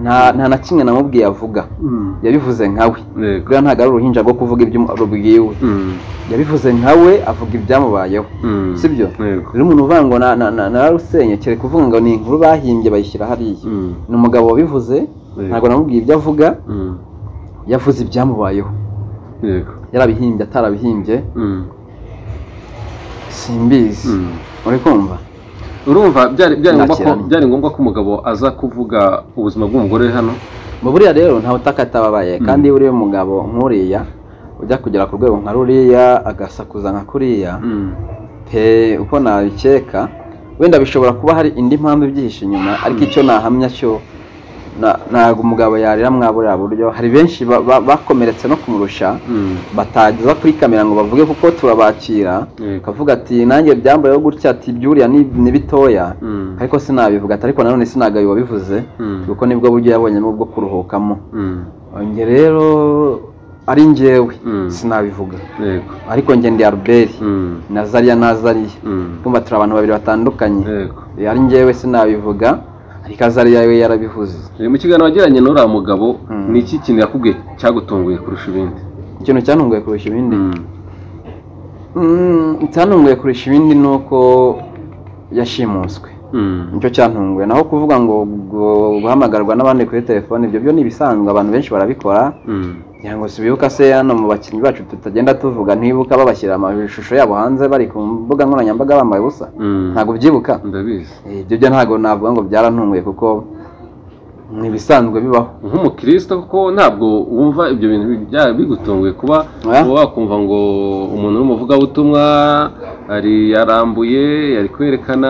nta nta na kimwe namubwiye avuga Mm. yabivuze nkawe Yego. buriya ntabwo ari uruhinja rwo kuvuga ibyo umu- rubwiwe Mm. yabivuze nkawe avuga ibyamubayeho Mm. sibyo Yego. rero umuntu uvuga ngo na- na- na- nararusenye kere kuvuga ngo ni inkuru bahimbye bayishyira hariya Mm. ni umugabo wabivuze ntabwo namubwiye ibyo avuga Mm. yavuze ibyamubayeho Yego. yarabihimbye atarabihimbye Mm. simbizi Mm. uri kumva urumva byari byari ngombwa ko Nakiranye. byari ngombwa ko umugabo aza kuvuga ubuzima bw'umugore uri hano mu buriya rero ntawe utakatababaye kandi iyo uriya mugabo nk'uriya ujya kugera ku rwego nka ruriya agasakuza nka kuriya Mm. pe uko nabikeka wenda bishobora kuba hari indi mpamvu ibyihishe inyuma ariko icyo nahamya cyo na- ntabwo umugabo yarira mwa buriya buryo hari benshi ba- ba- bakomeretse no kumurusha Mm. batageza kuri kamera ngo bavuge kuko turabakira Yego. akavuga ati nanjye byambayeho gutya ati byuriya ni ni bitoya Mm. ariko sinabivuga ati ariko nanone sinagaye wabivuze Mm. kuko nibwo buryo yabonyemo bwo kuruhukamo Mm. njye rero ari njyewe Mm. sinabivuga Yego. ariko njye ndi albert Mm. na zariya na zariya Mm. kumva turi abantu babiri batandukanye Yego. ari njyewe sinabivuga ariko azariya we yarabivuze Eh, mu kiganiro wagiranye n'uriya mugabo Mm. ni iki kintu yakubwiye cyagutunguye kurusha ibindi ikintu cyantunguye kurusha ibindi Mm. Mm, icyantunguye kurusha ibindi ni uko yashimuswe nicyo cyantunguye naho kuvuga ngo gu- guhamagarwa n'abandi kuri telefone ibyo byo ni ibisanzwe abantu benshi barabikora kugira ngo si bibuka se hano mu bakinnyi bacu tutagenda tuvuga ntibuka babashyira amashusho yabo hanze bari ku mbuga nkoranyambaga bambaye ubusa ntabwo ubyibuka ndabizi Eh, ibyo byo ntabwo navuga ngo byarantunguye kuko ni ibisanzwe bibaho nk'umukristo ko ntabwo wumva ibyo bintu byaba bigutunguye kuba Oya. uba wakumva ngo umuntu w'umuvugabutumwa ari yarambuye ari kwerekana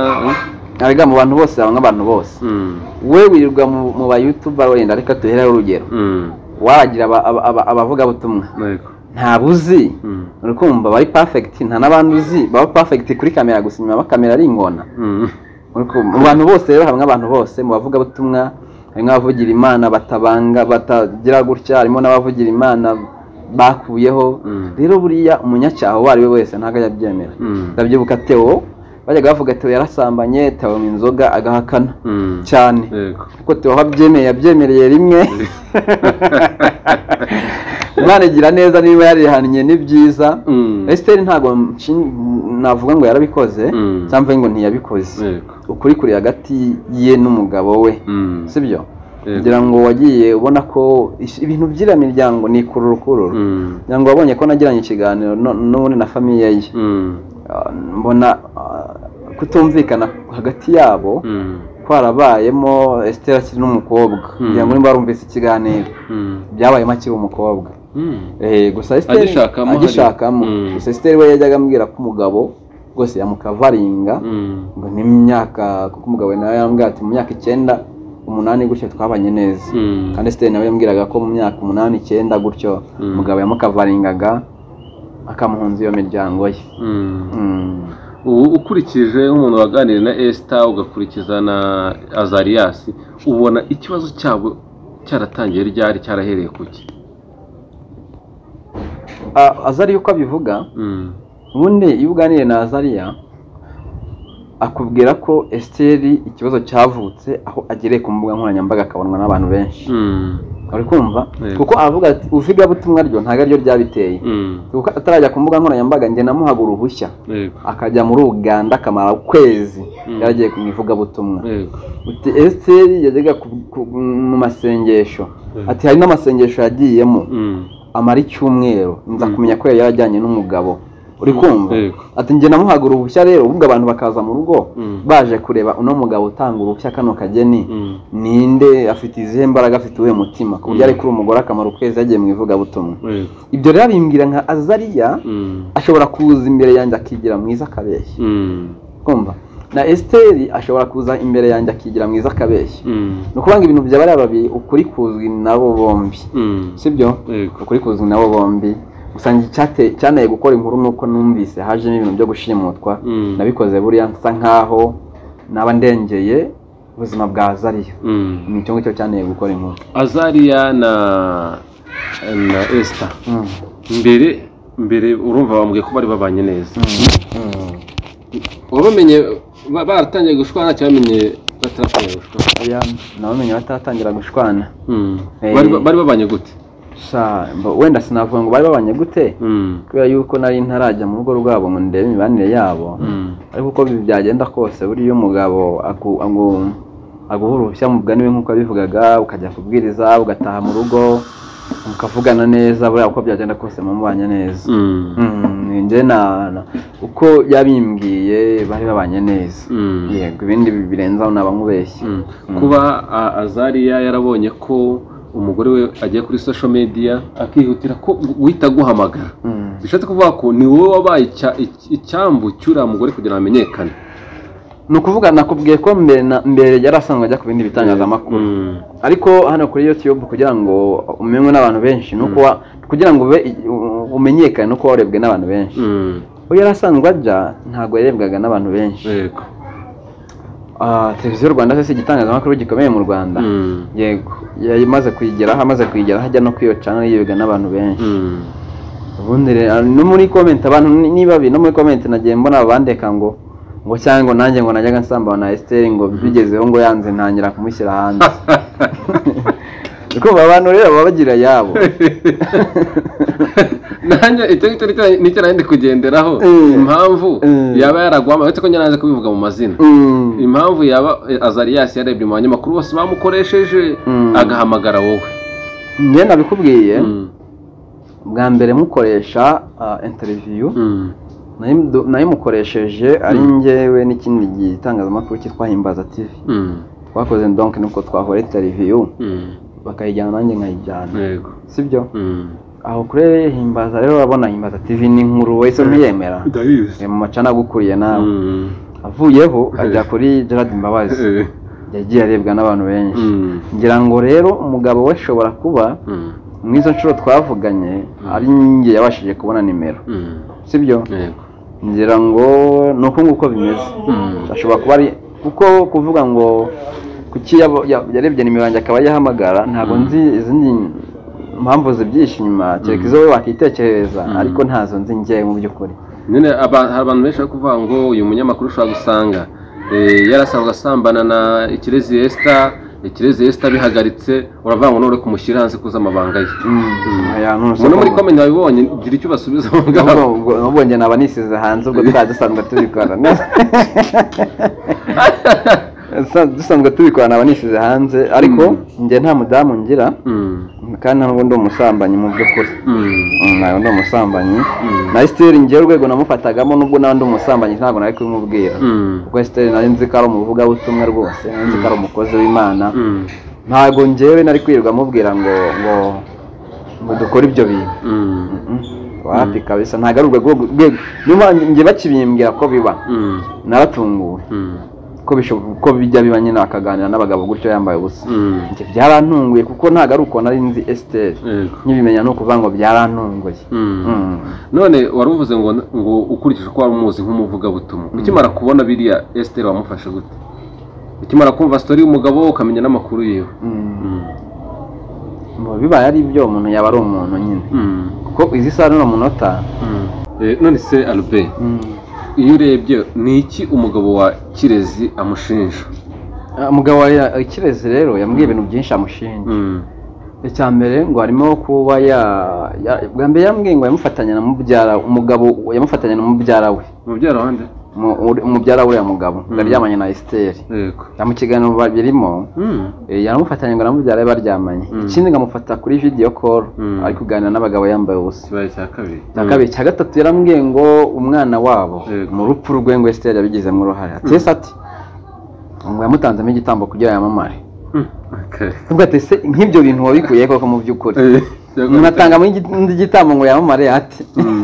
arega mu bantu bose habamo abantu bose Mm, we wirirwa mu- mu bayutuba wenda reka duhereho urugero mm, wagira aba- aba- aba- abavugabutumwa yego. ntabwo uzi Mm, uri kumva bari perfect nta n'abandi uzi baba perfect kuri kamera gusa inyuma bakamera ari ingona mm, Uri kumva. mu bantu bose rero hamwe abantu bose mu bavugabutumwa harimo abavugira imana batabanga batagira gutya harimo n'abavugira imana bakuyeho Mm. rero buriya umunyacyaha uwo ari we wese ntabwo ajya abyemera Mm. ndabyibuka Theo bajyaga bavuga Theo yarasambanye Theo anywa inzoga agahakana mm, cyane yego. kuko Theo wabyemeye yabyemereye rimwe imana igira neza niba yarihannye ni byiza Mm, esiteri ntabwo nshin- navuga ngo yarabikoze Mm. cyangwa ngo ntiyabikoze yego. ukuri kuri hagati ye n'umugabo we Mm, sibyo Yego. kugira ngo wagiye ubona ko is- ibintu by'iriya miryango ni kururukururu mm, kugira ngo wabonye ko nagiranye ikiganiro no- n'ubundi na famiye ye mm, Ah, mbona ah, kutumvikana hagati yabo mm, kwarabayemo esiteri akiri n'umukobwa kugira ngo nimba barumvise ikiganiro mm, byabayemo akiri umukobwa mm. Eh, gusa Esther Agishakamo hari- agishakamo Mm. gusa Esther we yajyaga ambwira ko umugabo rwose yamukavaringa Mm, ngo n'imyaka kuko umugabo nawe yambwira ati mu myaka icyenda umunani gutyo twabanye neza mm, kandi Esther nawe yambwiraga ko mu myaka umunani icyenda gutyo Mm. umugabo yamukavaringaga akamuhunza iyo miryango ye mm. Mm. ubu ukurikije nk'umuntu waganiriye na esita ugakurikiza na azariyasi ubona ikibazo cyabo cyaratangiye ryari cyarahereye ku ki Ah, Azariya uko abivuga Mm, ubundi iyo uganiriye na Azariya akubwira ko Esther ikibazo cyavutse aho agereye ku mbuga nkoranyambaga akabonwa n'abantu benshi mm, uri kumva Yego. kuko avuga ati uvugabutumwa ryo ntabwo ariryo ryabiteye mm, kuko atarajya ku mbuga nkoranyambaga njye namuhaga uruhushya yego, akajya muri uganda akamara ukwezi Mm. yaragiye ku ivugabutumwa yego, uti esiteri yajyaga ku- ku- mu masengesho Mm. ati hari n'amasengesho yagiyemo mm, amara icyumweru nza Mm. kumenya ko yari yarajyanye n'umugabo uri kumva Yego. ati njye namuhaga uruhushya rero ubwo abantu bakaza mu rugo Mm. baje kureba uno mugabo utanga uruhushya kano kageni mm, ninde afite izihe mbaraga afite uwuhe mutima ku buryo Mm. ari kuri umugore akamara ukwezi yagiye mu ivugabutumwa yego, ibyo rero abimbwira nka azariya mm, ashobora kuza imbere yanjye akigira mwiza akabeshya mm, kumva na esiteri ashobora kuza imbere yanjye akigira mwiza akabeshya mm, ni ukuvuga ngo ibintu bya bariya babiri ukuri kuzwi nabo bombi mm, sibyo yego, ukuri kuzwi nabo bombi gusa njye icyate- cyanteye gukora inkuru nuko numvise hajemo ibintu byo gushimutwa Mm. nabikoze buriya nsa nkaho naba ndengeye ubuzima bwa azariya mm. ni icyo ngicyo cyanteye gukora inkuru azariya na na esita Mm. mbere mbere urumva bambwiye ko bari babanye neza Mm. wabamenye ba- baratangiye gushwana cyangwa bamenye bataratangiye gushwana oya nabamenye bataratangira gushwana Mm. Eh. bari ba- bari babanye gute sa mbo- wenda sinavuga ngo bari babanye gute Mm. kubera yuko nari ntarajya mu rugo rwabo ngo ndebe imibanire yabo Mm. ariko uko bi- byagenda kose buriya umugabo aku- agu- aguha uruhushya mu mugani we nk'uko yabivugaga ukajya kubwiriza ugataha mu rugo mukavugana neza buriya uko byagenda kose mumubanye neza Mm. Mm, njye na na- uko yabimbwiye bari babanye neza Mm. yego ibindi bi- birenze aho naba nkubeshye Mm. kuba a- azariya yarabonye ko umugore we agiye kuri social media akihutira ko guhita aguhamagara Mm. bishatse kuvuga ko ni wowe wabaye icya- ic- icyambu cy'uriya mugore kugira ngo amenyekane ni ukuvuga nakubwiye ko mbere na- mbere yari asanzwe ajya ku bindi bitangazamakuru Mm. ariko hano kuri youtube kugira ngo umenywe n'abantu benshi ni uko wa- kugira ngo ube u- umenyekane ni uko warebwe n'abantu benshi Mm. uwo yari asanzwe ajya ntabwo yarebwaga n'abantu benshi yego Ah, televiziyo y'u rwanda se si igitangazamakuru gikomeye mu rwanda Mm. yego yamaze kuyigeraho amaze kuyigeraho ajya no kuri iyo canal yibwa n'abantu benshi Mm. ubundi rero no muri komenti abantu ni- niba bi- no muri komenti nagiye mbona bandeka ngo ngo cyangwa ngo nanjye ngo najyaga nsambana na Esther ngo bigezeho ngo yanze ntangira kumushyira hanze Uri kumva abantu rero baba bagira yabo nanjye icyo ngicyo nicyo- nicyo nari ndi kugenderaho Eh. impamvu Eh. yaba yaragwama uretse ko njye nanze kubivuga mu mazina Mm. impamvu yaba eh, azariyasi yarebye mu banyamakuru bose bamukoresheje Mm. agahamagara wowe njye nabikubwiye Mm. bwa mbere mukoresha ah, interview Mm. nayo- nayimukoresheje ari Mm. njyewe n'ikindi gitangazamakuru cyitwa himbaza tv Mm. twakoze donk nuko twahora interview Mm. bakayijyana nanjye nkayijyana yego sibyo Mm. aho kure himbaza rero urabona himbaza tv ni inkuru wese ntiyemera ndabizi mu macana agukuriye nawe Mm. avuyeho ajya kuri gerard mbabazi Eh. yagiye arebwa n'abantu benshi Mm. ngira ngo rero umugabo we ashobora kuba Mm. mu izo nshuro twavuganye ari njye yabashije kubona nimero Mm. sibyo yego ngira ngo ni uko nguko bimeze Mm. ashobora kuba ari kuko kuvuga ngo kuki yabo- ya- yarebye nimero yanjye akaba yahamagara ntabwo Mm. nzi izindi mpamvu zibyihishe inyuma kereka izo we wakitekerereza Mm. ariko ntazo nzi njyewe mu by'ukuri nyine aba- hari abantu benshi bari kuvuga ngo uyu munyamakuru ushobora gusanga eh, yarasanzwe asambana na ikirezi esita ikirezi esita bihagaritse uravuga ngo nore kumushyira hanze kuza amabanga ye Aya, ntuzi umuntu muri ko- komenti wabibonye gira icyo ubasubiza aho ngaho Ubwo- ubwo- ubwo njye naba nisize hanze ubwo twari dusanzwe tubikora Sa- dusanzwe tubikora naba nisize hanze ariko njye nta mudamu ngira Mm, kandi ntabwo ndi umusambanyi mu by'ukuri mm, Mm, ntabwo ndi umusambanyi Mm. na esiteri njyewe urwego namufatagamo nubwo nawe ndi umusambanyi ntabwo nari kubimubwira mm, kuko esiteri nari nzi ko ari umuvugabutumwa rwose nari nzi ko ari umukozi w'imana mm, ntabwo njyewe nari kwirirwa amubwira ngo ngo ngo dukore ibyo bintu mm, wapi kabisa ntabwo ari urwo rwego rwego- niba njye bakibimbwira ko biba mm, naratunguwe mm, ko bishoboka ko bijya biba nyine bakaganira n'abagabo gutyo yambaye ubusa mm, Njye byarantunguye kuko ntabwo ari uko nari nzi esiteri yego, nkibimenya ni ukuvuga ngo byarantunguye mm. Mm. none wari uvuze ngo ngo ukurikije uko wari umuzi nk'umuvugabutumwa ukimara kubona biriya esiteri wamufashe gute ukimara kumva sitori y'umugabo ukamenya n'amakuru yiwe Mm. Mm, Mu bibaye ari byo umuntu yaba ari umuntu nyine mm, kuko izi saha n'uno munota mm. Eh, none se albert iyo urebye ni iki umugabo wa kirezi amushinja Ah, umugabo wa ya- kirezi rero yambwiye ibintu byinshi amushinja Mm, icya mbere ngo harimo kuba ya- ya- bwa mbere yambwiye ngo yamufatanya na mubyara umugabo yamufatanya na mubyara we mubyara wande Mu- uri- umubyara w'uriya mugabo Mm. yaryamanye na esiteri yego na mu kiganiro babirimo Mm, eh, yaramufatanya ngo namubyara we baryamanye Mm. ikindi nkamufata kuri video call Mm. ari kuganira n'abagabo yambaye ubusa ikibaye cya kabiri cya kabiri cya gatatu yarambwiye ngo umwana wabo Yego. mu rupfu rwe ngo esiteri yabigizemo uruhare atese ati ngo yamutanzemo igitambo kugira yamamare Mm, okay. nubwo atese nk'ibyo bintu wabikuye koko mu by'ukuri Eh, munatanga muri igitambo ngo yamamare ati Mm.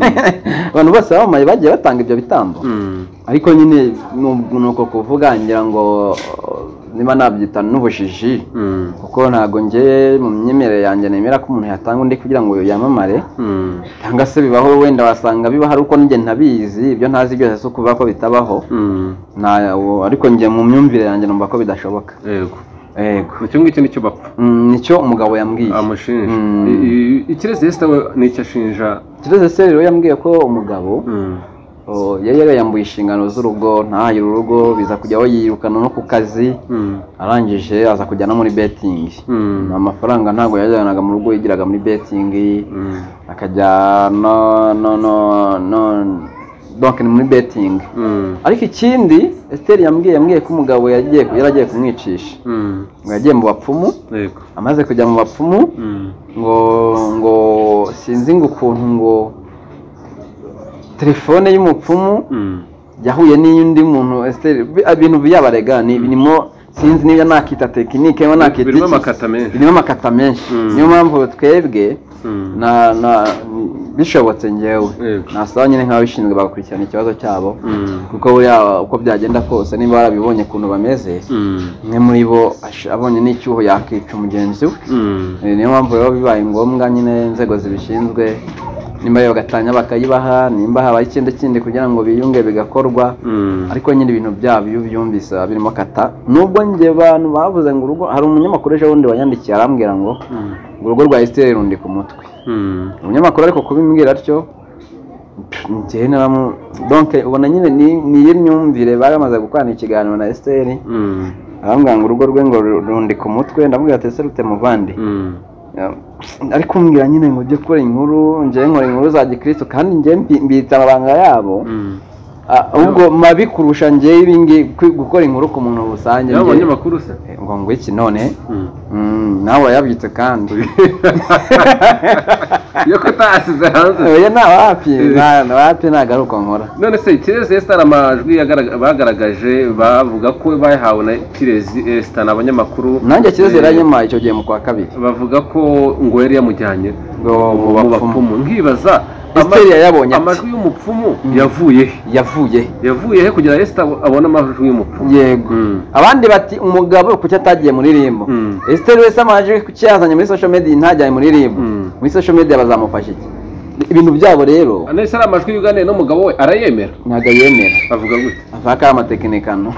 abantu bose bamamaye bagiye batanga ibyo bitambo Mm, ariko nyine nubwo ni uko kuvuga ngira ngo uh, niba nabyita n'ubujiji mm, kuko ntabwo njye mu myemerere yanjye nemera ko umuntu yatanga undi kugira ngo yamamare mm, cyangwa se bibaho wenda wasanga bibaho ari uko njye ntabizi ibyo ntazi byose si ukuvuga ko bitabaho mm, Nta- ubu- ariko njye mu myumvire yanjye numva ko bidashoboka yego yego icyo ngicyo nicyo bapfa Mm, nicyo umugabo yambwiye amushinja Mm. I- i- ikirezi esita we nicyo ashinja kireze se rero yambwiye ko umugabo Mm, o, yari yarayambuye inshingano z'urugo ntahire urugo biza kujya aho yirukana no ku kazi mm, arangije aza kujya no muri betingi mm, amafaranga ntabwo yajyanaga mu rugo yigiraga muri betingi mm, akajya no no no no donc ni muri betingi mm, ariko ikindi esiteri yambwiye yambwiye ko umugabo yagiye yaragiye kumwicisha mm, ngo yagiye mu bapfumu yego amaze kujya mu bapfumu Mm, ngo ngo sinzi ngo ukuntu ngo telefone y'umupfumu mm, yahuye n'iy'undi muntu Esther, bi- ibintu byabarega ni birimo sinzi niba nakita tekinike niba nakita birimo iki. amakata menshi birimo amakata menshi Mm. niyo mpamvu twebwe Mm, na na bishobotse njyewe Yego. nasaba nyine nk'ababishinzwe bagakurikirana ikibazo cyabo mm, kuko buriya uko byagenda kose niba barabibonye ukuntu bameze mm, umwe muri bo ash- abonye n'icyuho yakica mugenzi we mm, Eh, niyo mpamvu rero bibaye ngombwa nyine inzego zibishinzwe nimba iyo bagatanya bakayibaha nimba habaye ikindi kindi kugira ngo biyunge bigakorwa mm, ariko nyine ibintu byabo iyo ubyumvise biba birimo kata nubwo njye bantu bavuze ngo urugo hari umunyamakuru ejo bundi wanyandikiye arambwira ngo mm, ngo urugo rwa esiteri rundi ku mutwe mm, umunyamakuru ariko kubimbwira atyo pff, njyewe naramu donke ubona nyine ni- ni iyo myumvire baramaze gukorana ikiganiro na esiteri mm, arambwira ngo urugo rwe ngo rundi ku mutwe ndamubwira ati ese rute muvandi mm, ariko umbwira nyine ngo ujye ukora inkuru njyewe nkora inkuru za gikristo kandi njyewe mbi- mbitsa amabanga yabo Mm. Ah, ahubwo mabi kurusha njyewe ibingi gukora inkuru ku muntu rusange yaba njyewe- abanyamakuru se Eh, ngo ngwiki none Mm. Mm, nawe yabyitse kandi iyo ko utasize hanze oya ntawapfi ntawapfi ntagaruka nkora none se kirezi esita hari amajwi yagarag- bagaragaje bavuga ko bayahawe na kirezi esita ni abanyamakuru nanjye kirezi Eh, yaranyuma icyo gihe mu kwa kabiri bavuga ko ngo yari yamujyanye Ngo mu mu bapfumu. bapfumu nkibaza ama- Esiteri yayabonye ati. amajwi y'umupfumu Mm. yavuye he yavuye yavuye he kugira esita abone amajwi y'umupfumu yego Mm. abandi bati umugabo kuki atagiye muri rimbo Mm. esiteri wese amaje kuki yazanye muri social media ntajyanye muri rimbo Mm. muri social media bazamufasha iki ibintu byabo rero nese ari amajwi yuganiye n'umugabo we arayemera ntabwo yemera avuga gutya mpaka amatekinikano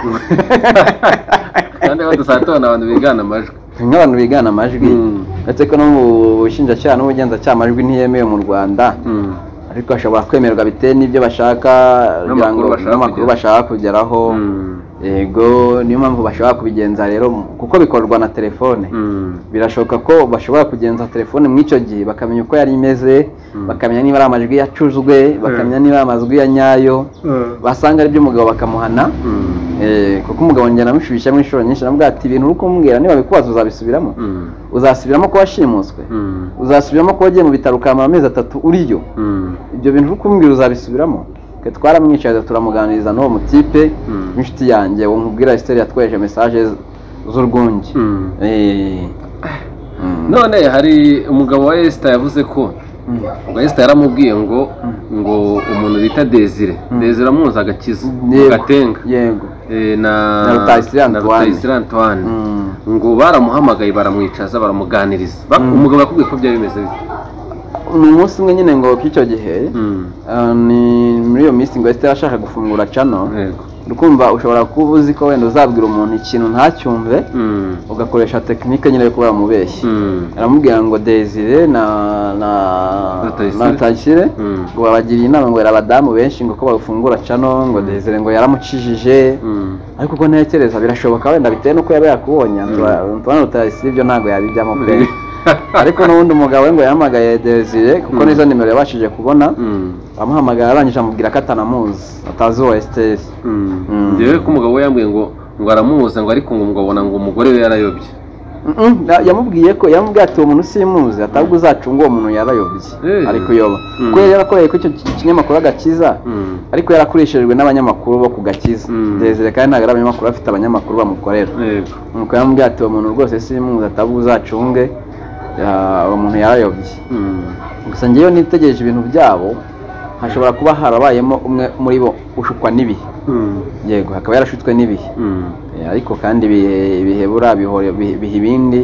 kandi badusanga tubona abantu bigana amajwi nk'abantu bigana amajwi Mm. ndetse ko no mu bushinjacyaha n'ubugenzacyaha amajwi ntiyemewe mu rwanda Mm. ariko bashobora kwemerwa bitewe n'ibyo bashaka kugira ngo- N'amakuru bashaka n'amakuru kugera. bashaka kugeraho Mm. yego niyo mpamvu bashobora kubigenza rero mu- kuko bikorwa na telefone Mm. birashoboka ko bashobora kugenza telefone mu icyo gihe bakamenya uko yari imeze Mm. bakamenya niba ari amajwi yacuzwe bakamenya niba ari amajwi ya nyayo basanga ari iby'umugabo bakamuhana Mm. Eh, kuko umugabo njye namushubishamo inshuro nyinshi namubwira ati ibintu uri kumbwira niba bikubaza uzabisubiramo Mm. uzasubiramo ko washimuswe Mm. uzasubiramo ko wagiye mu bitaro ukamara amezi atatu uriyo Mm. ibyo bintu uri kumbwira uzabisubiramo twe twaramwicaye turamuganiriza n'uwo mutipe Mm. w'inshuti yanjye uwo nkubwira esiteri yatweje mesaje z'urwunge Mm. Eh, mm, none hari umugabo wa esita yavuze ko mm, ngo esita yaramubwiye ngo Mm. ngo umuntu bita desire Mm. desire amuzi agakiza Yego. gatenga yego Eh, na Na Rutayisire na Antoine. Rutayisire Antoine. Mm. ngo baramuhamagaye baramwicaza baramuganiriza Bak- Mm. umugabo yakubwiye ko byari bimeze bite ni umunsi umwe nyine ngo k'icyo gihe Mm. ah, ni muri iyo minsi ngo esiteri ashaka gufungura cano yego urukumva ushobora kuba uzi ko wenda uzabwira umuntu ikintu ntacyumve Mm. ugakoresha tekinike nyine yo kuba wamubeshye Mm. aramubwira ngo desire na na Rutayisire. na Rutayisire, Mm. ngo babagiriye inama ngo yari abadamu benshi ngo ko bafungura cano ngo desire ngo yaramucijije Mm. ariko ubwo ntekereza birashoboka wenda bitewe n'uko yaba yakubonye Ntura- tubona rutayisire ibyo ntabwo yabijyamo pe ariko n'ubundi umugabo we ngo yahamagaye desire kuko Mm. nizo nimero yabashije kubona Mm. amuhamagara arangije amubwira ko atanamuzi atazi uwo esiteri Mm. Mm. njyewe ko umugabo we yambwiye ngo ngo aramuzi ngo ariko ngo umugabo abona ngo umugore we yarayobye Mm, ya- yamubwiye ko yamubwiye ati uwo muntu simuzi atabwo uzacunga uwo muntu yarayobye Eh. ariko yoba Mm. kuko yari yarakoreye ku icyo ki- kinyamakuru agakiza Mm. ariko yarakoreshejwe n'abanyamakuru bo ku gakiza Mm. desire kandi ntabwo ari abanyamakuru afite abanyamakuru bamukorera yego nuko yamubwiye ati uwo muntu rwose simuzi atabwo uzacunge ya- uwo muntu yarayobye Mm. gusa ngewe nitegereje ibintu byabo hashobora kuba harabayemo umwe muri bo ushukwa n'ibihe Mm. yego hakaba yarashutswe n'ibihe Mm. Eh, ariko kandi ibihe bihebura bihora- bihe biha ibindi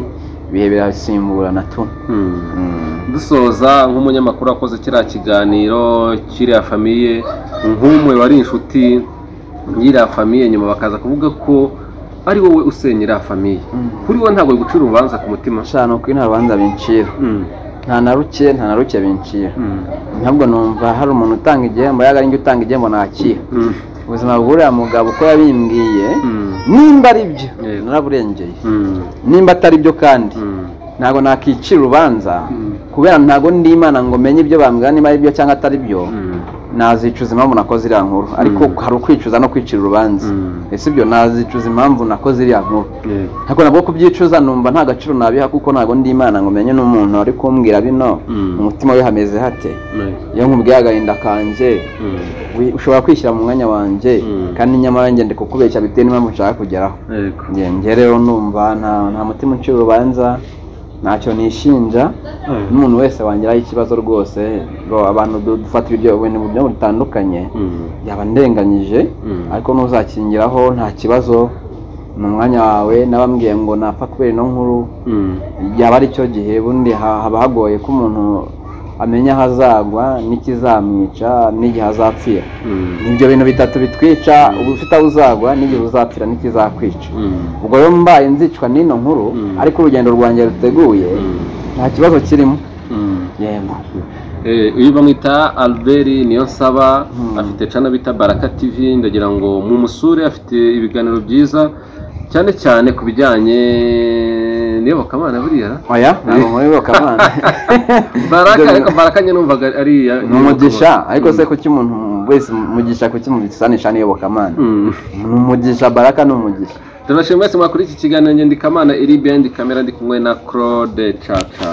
ibihe birasimburana tu Mm. Mm. dusoza nk'umunyamakuru wakoze kiriya kiganiro kiriya famiye nk'umwe wari inshuti y'iriya famiye nyuma bakaza kuvuga ko ari wowe usenya iriya famiye Mm. kuri wowe ntabwo gucira urubanza ku mutima shano kuri nta rubanza bincira Mm, nta na ruke nta na ruke bincira mm, ntabwo numva hari umuntu utanga igihembo yaga ari njye utanga igihembo nakira mm, ubuzima bw'uriya mugabo uko yabimbwiye mm, nimba ari byo Yego. naraburengeye mm, nimba atari byo kandi mm, ntabwo nakicira urubanza Mm. kubera ntabwo ndi imana ngo menye ibyo bambwira niba ari byo cyangwa atari byo mm. nazicuza impamvu nakoze iriya nkuru ariko Mm. hari ukwicuza no kwicira urubanza Mm. ese ibyo nazicuza impamvu nakoze iriya nkuru Yego. ntabwo nabwo kubyicuza numva nta gaciro nabiha kuko ntabwo ndi imana ngo menye n'umuntu ari kumbwira bino Mm. mu mutima we hameze hate Yego. iyo nkubwiye agahinda kanjye Mm. wi- ushobora kwishyira mu mwanya wanjye Mm. kandi nyamara njye ndi kukubeshya bitewe n'impamvu nshaka kugeraho Yego. njye njye rero numva nta nta mutima ucira urubanza ntacyo nishinja Mm. n'umuntu wese wangiraho ikibazo rwose ngo abantu du- dufata ibyo ibintu mu buryo butandukanye Mm. yaba ndenganyije Mm. ariko n'uzakingiraho nta kibazo ni umwanya wawe n'abambwiye ngo napfa kubera ino nkuru Mm. yaba ari cyo gihe bundi ha- haba hagoye ko umuntu amenya aho azagwa n'ikizamwica n'igihe azapfira Mm. ibyo bintu bitatu bitwica uba ufite aho uzagwa n'igihe uzapfira n'ikizakwica Mm. ubwo rero mbaye nzicwa n'ino nkuru Mm. ariko urugendo rwanjye ruteguye Mm. nta kibazo kirimo Mm. yego Eh, uyu bamwita albert niyo nsaba Hmm. afite cana bita baraka tv ndagira ngo mumusure afite ibiganiro byiza cyane cyane ku bijyanye niyo bakamana buriya oya ntabwo muri bakamana baraka ariko baraka njye numvaga ari iya ni umugisha ariko se kuki umuntu wese umugisha kuki mubisanisha n'iyo bakamana Mm. ni umugisha baraka ni umugisha turabashimira mwese mwakuri iki kiganiro ngendikamana iri behind kamera ndi kumwe na claude caca